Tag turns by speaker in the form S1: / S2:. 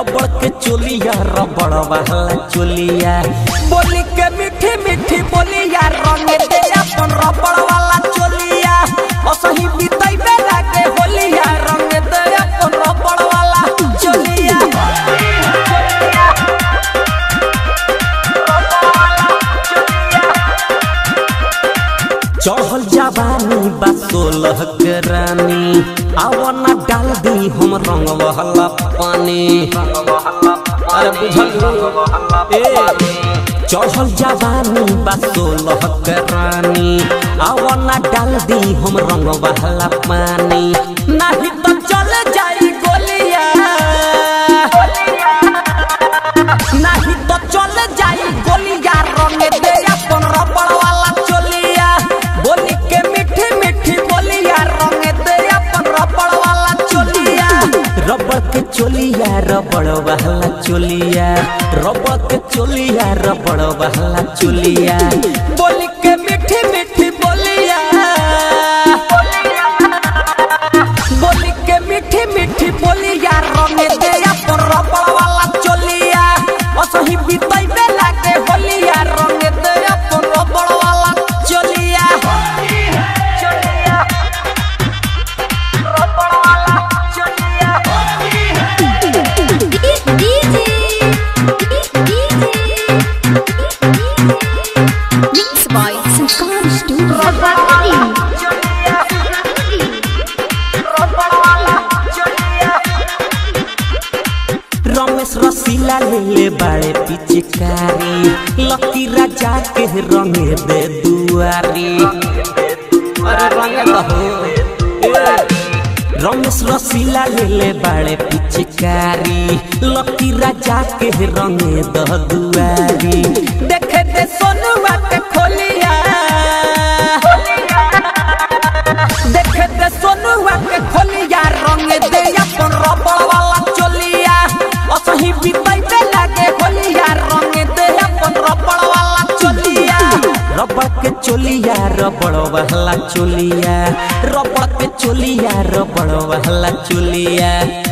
S1: रबड़ के चोलिया रबड़ वाला चोलिया बोली के मीठी मीठी बोलिया रंग दे अपन रबड़ वाला चोलिया असही बीतई बेला के होलिया रंग दे अपन रबड़ वाला चोलिया चढ़ल जवानी बा सोलह के रानी आवना डाल दी हम रंग वाला पानी अरे बुझल ए चढ़ल जवानी बा सोलह के रानी आवना डाल दी हम रंग वाला पानी नहीं तो चल जाई गोलिया नहीं तो चल जाई गोलिया रंग दे अपन रबड़ वाला चोलिया बोली के मीठी मीठी बोलिया रंग दे अपन रबड़ वाला चोलिया रबड़ के चोलिया रबड़ वाला चोलिया रबड़ के चोलिया रबड़ वाला चोलिया बोली के मीठी मीठी बोलिया बोली के मीठी मीठी बोलिया रंग दे अपन रबड़ वाला चोलिया असही बीतई बेला के होलिया रंग दे अपन रबड़ वाला चोलिया चोलिया रबड़ वाला चोलिया
S2: Mix by Sanskar Studio.
S1: Ramesh रसीला ले ले बाड़े पिचकारी लकी राजा के रंग दे दुआरी अरे रंग दहो ए, रमेश रसीला ले ले बाड़े पिचकारी लकी राजा के रंग द दुआरी देखे दे सोनुआ के खोलिया देखे दे सोनुआ के खोलिया रंग दे अपन रबड़ वाला चोलिया असही बीतई पे लागे होलिया रंग दे अपन रबड़ वाला चोलिया रबड़ के चोलिया रबड़ वाला चोलिया रबड़ के चोलिया रबड़ वाला चोलिया